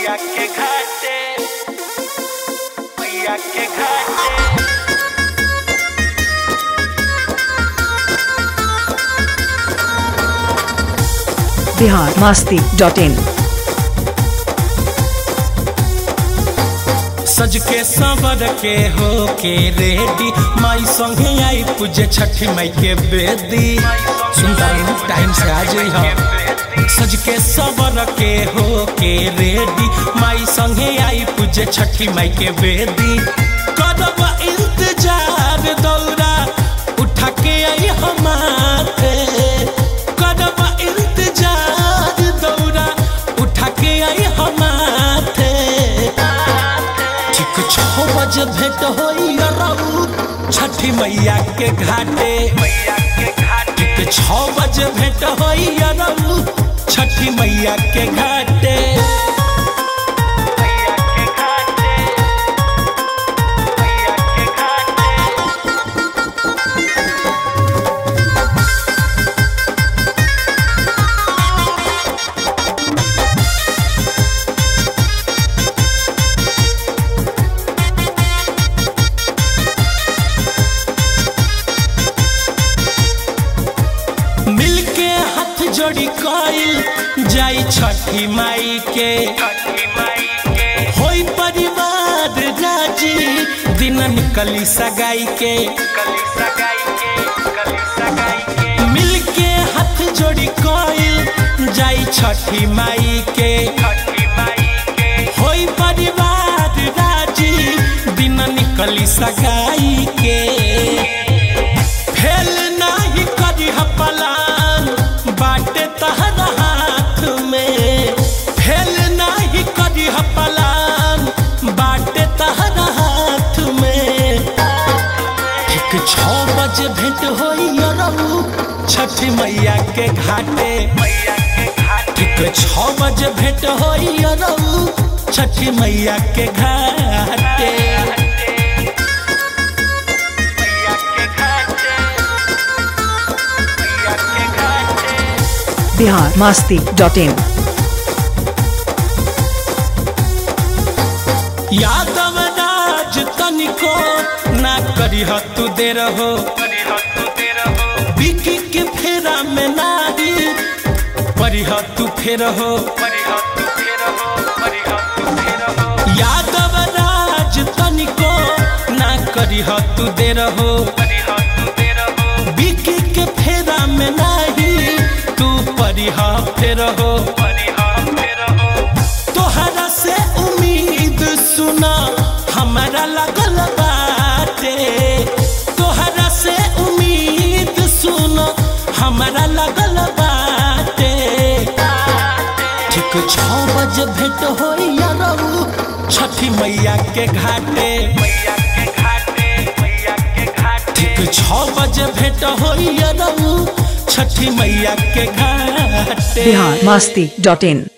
मैया के घाटे मैया के घाटे बिहार मास्ती डॉट इन सज के संवर के हो के रेडी माई संगे आई पूजे छठी माई के बेदी सुंदर टाइम से आ जाई हम सज के संवर के हो के रेडी माई संगे आई पूजे छठी माई के बेदी करब इंतजार दौरा उठा के आई हमारे करब इंतजार दौरा उठा के आई हमारे ठीक छः बजे भेंट होई रऊ छठी मैया के घाटे मैया के घाटे ठीक छः बजे भेंट होई रऊ छठी मैया के घाटे मैया के घाटे मैया के घाटे मिलके हाथ जोड़ी कइल जाई छठी माई के छठी माई के होई परिवार राजी दिन निकली सगाई के कली सगाई के कली सगाई के मिलके हाथ जोड़ी कइल जाई छठी माई के छठी माई के होई परिवार राजी दिन निकली सगाई के फेल नाही करी पलान बाटे तहर हाथ में फेल नाही करी पलान बाटे तहर हाथ में ठीक छः बजे भेंट होई रऊ छठी मैया के घाटे मैया के घाटे ठीक छः बजे भेंट होई रऊ छठी मैया के घाटे मैया के घाटे मैया के घाटे बिहार मास्ती डॉट इन यादव राज तनिको ना करी तू दे रहो करी हो तू तेरा हो बिकी के फेरा में नारी परी तू फेर हो करी हो तू तेरा हो करी हो तू तेरा हो यादव राज तनिको ना करी तू दे रहो करी हो तू तेरा हो बिकी के फेरा में नाही तू परी फेर हो करी हो तेरा हो तोहरा से उम्मीद सुना हमारा लगल बाटे तोहरा से उम्मीद सुना हमारा लगल बाटे ठीक छः बजे भेंट हो रहू छठी मैया के घाटे मैया के घाटे मैया के घाटे ठीक छः बजे भेंट हो रहू छठी मैया के घाटे बिहार मास्ती डॉट इन